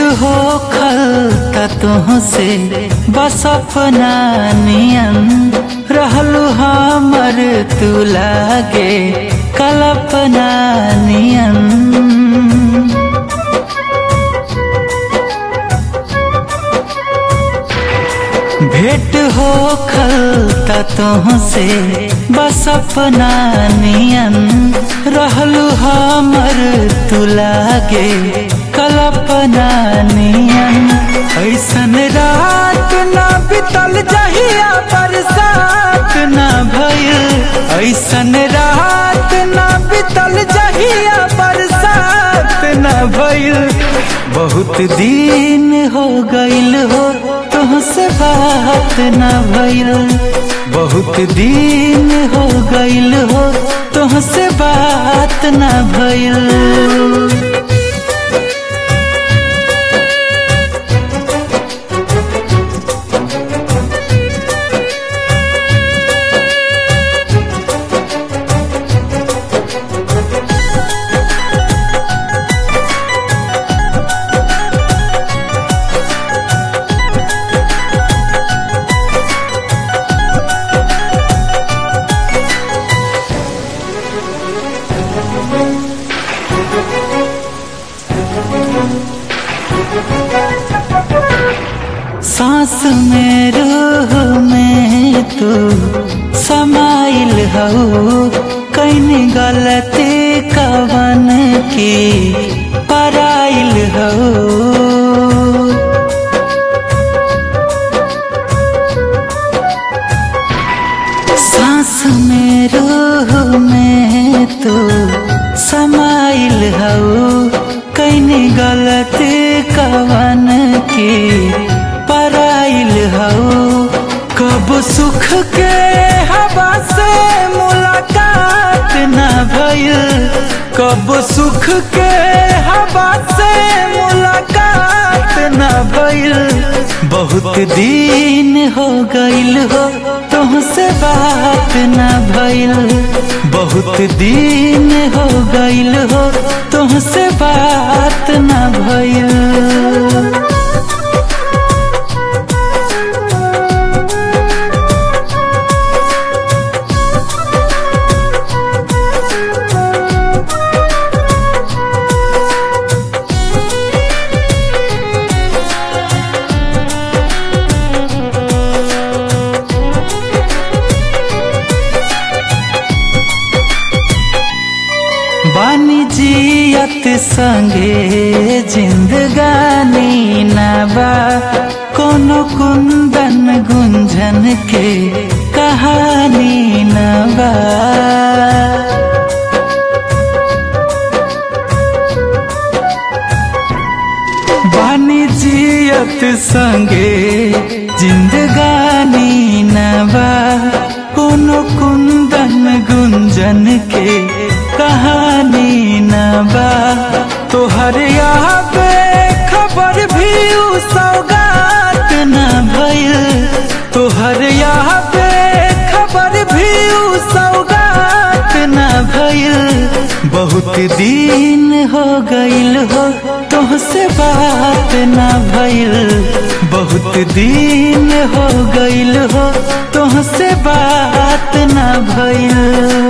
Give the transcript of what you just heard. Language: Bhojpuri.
हो खलता तुहसे बस अपना नियन रहलू हमर तू लागे कल्पना नियन भेंट हो खलता तुहसे बस अपना नियन रहलू हमर तू लागे कल्पना नियन ऐसन रात ना बितल जहिया बरसात ना भइल ऐसन रात ना बितल जहिया बरसात ना भइल बहुत दिन हो गइल हो तुहसे बात ना भइल बहुत दिन हो गइल हो तुहसे बात ना भइल सांस में रूह में तू समाइल हो कैन गलती कवन की पराइल हो सांस में रूह में तू समाइल हो कैन गलती कवन की पराइल हो कब सुख के हवा से मुलाकात न भइल कब सुख के हवा से मुलाकात न भइल बहुत दिन हो गइल हो तुमसे बात न भइल बहुत दिन हो गइल हो तुमसे बात न भइल बानी जियत संगे जिंदगानी नबा कोनो कुंदन गुंजन के कहानी नबा बानी जियत संगे जिंदगानी नबा कोनो कुंदन गुंजन के कहानी नबा तोहर यहाँ पे खबर भी उ सौगात न भइल तोहर यहाँ पे खबर भी उ सौगात न भइल बहुत दिन हो गइल हो तुहसे बात न भइल बहुत दिन हो गइल हो तुहसे बात न भइल